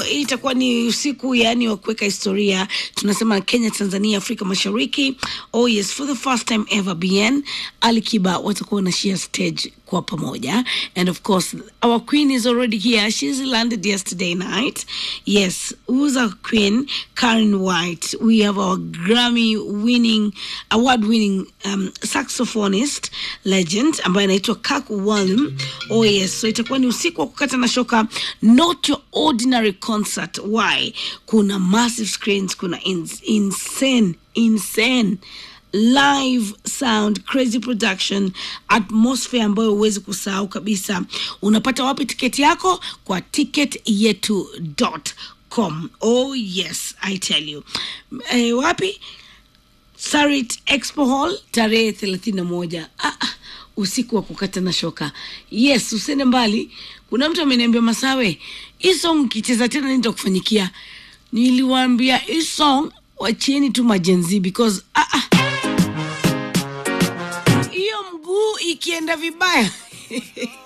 itakuwa ni usiku yani wa kuweka historia tunasema kenya tanzania afrika mashariki oh yes for the first time ever bn alikiba watakuwa wanashia stage kwa pamoja and of course our queen is already here she's landed yesterday night yes who's our queen karen white we have our grammy winning award winning um, saxophonist legend ambaye anaitwa kak walum oh yes so itakuwa ni usiku wa kukata na shoka not your ordinary concert why kuna massive screens kuna ins insane insane live sound crazy production atmosphere ambayo huwezi kusahau kabisa unapata wapi tiketi yako kwa ticket yetu com oh yes i tell you eh, wapi sarit expo hall tarehe thelathini na moja ah, ah, usiku wa kukata na shoka yes usende mbali kuna mtu ameniambia masawe hii song ukicheza tena nitakufanyikia niliwaambia hii song wachieni tu majenzi because ah, ah, hiyo mguu ikienda vibaya